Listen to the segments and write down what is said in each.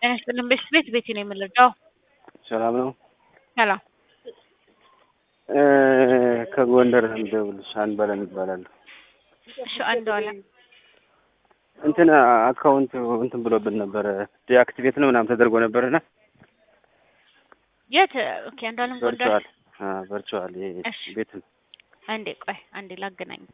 ጤና ይስጥልን ቤት ቤቴ ነው የምንረዳው። ሰላም ነው። ሰላም ከጎንደር እንደውልሽ አንበለም ይባላል። እሺ አንዱ አለ እንትን አካውንት እንትን ብሎብን ነበረ ዲአክቲቬት ነው ምናምን ተደርጎ ነበርና የት? ኦኬ አንዱ አለም ጎንደር። ቨርቹዋል ቨርቹዋል እሺ። ቤት አንዴ ቆይ አንዴ ላገናኝክ።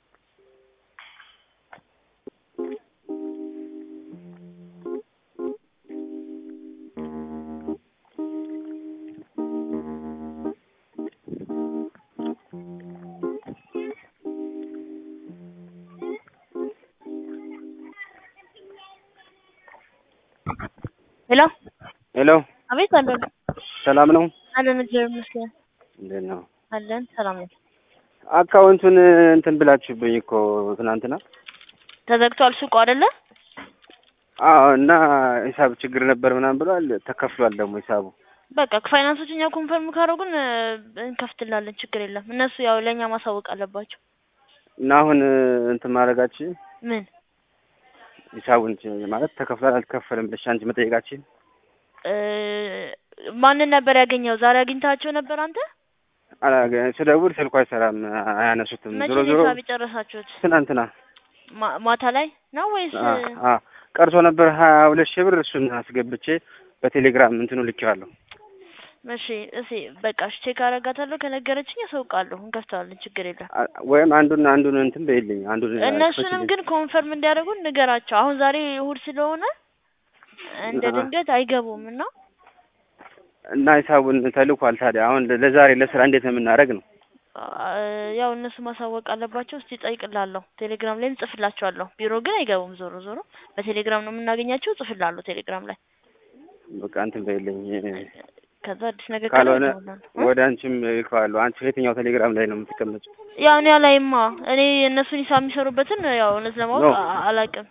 ሄሎ ሄሎ አቤት አለን ሰላም ነው። አለን እግዚአብሔር ይመስገን እንዴት ነው? አለን ሰላም ነው። አካውንቱን እንትን ብላችሁብኝ እኮ ትናንትና። ተዘግቷል ሱቁ አይደለ? አዎ እና ሂሳብ ችግር ነበር ምናምን ብሏል። ተከፍሏል ደግሞ ሂሳቡ። በቃ ፋይናንሶች እኛ ኮንፈርም ካደረጉን እ፣ እንከፍትላለን ችግር የለም። እነሱ ያው ለእኛ ማሳወቅ አለባቸው። እና አሁን እንትን ማድረጋችን ምን ሂሳቡን ማለት ተከፍሏል አልተከፈለም ብለሽ አንቺ መጠየቃችን እ፣ ማንን ነበር ያገኘው? ዛሬ አግኝታቸው ነበር አንተ? አላገ- ስደውል ስልኩ አይሰራም፣ አያነሱትም። መቼ ዞሮ ነው ዞሮ ሂሳብ የጨረሳችሁት? ትናንትና ማ- ማታ ላይ ነው ወይስ አ አ ቀርቶ ነበር ሀያ ሁለት ሺህ ብር እሱን አስገብቼ በቴሌግራም እንትኑ ልኬዋለሁ። እሺ እሺ በቃ እሺ ቼክ አደርጋታለሁ። ከነገረችኝ አሳውቃለሁ። እንከፍተዋለን ችግር የለም። አ- ወይም አንዱን አንዱን እንትን በይልኝ አንዱን እነሱንም አስፈችልኝ። ግን ኮንፈርም እንዲያደርጉን ንገራቸው። አሁን ዛሬ እሑድ ስለሆነ እንደ አሀ። ድንገት አይገቡም እና እና ሂሳቡን ተልኳል። ታዲያ አሁን ለዛሬ ለስራ እንዴት ነው የምናደርግ ነው? አ፣ ያው እነሱ ማሳወቅ አለባቸው። እስቲ ጠይቅላለሁ። ቴሌግራም ላይም ጽፍላቸዋለሁ። ቢሮ ግን አይገቡም። ዞሮ ዞሮ በቴሌግራም ነው የምናገኛቸው። ጽፍላለሁ ቴሌግራም ላይ። በቃ እንትን በይልኝ። ከዛ አዲስ ነገር ካለ ካልሆነ እደውላለሁ። እ? ወደ አንቺም ልከዋለሁ። አንቺ የትኛው ቴሌግራም ላይ ነው የምትቀመጪው? ያው እኔ አላይማ እኔ እነሱን ሂሳብ የሚሰሩበትን ያው እውነት ለማወቅ ኖ። አ- አላውቅም።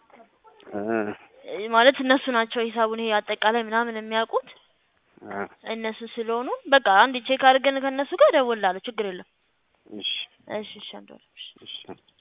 አ ማለት እነሱ ናቸው ሂሳቡን ይሄ አጠቃላይ ምናምን የሚያውቁት አ እነሱ ስለሆኑ በቃ አንድ ቼክ አድርገን ከእነሱ ጋር እደውላለሁ። ችግር የለም። እሺ እሺ እሺ አንዱ እሺ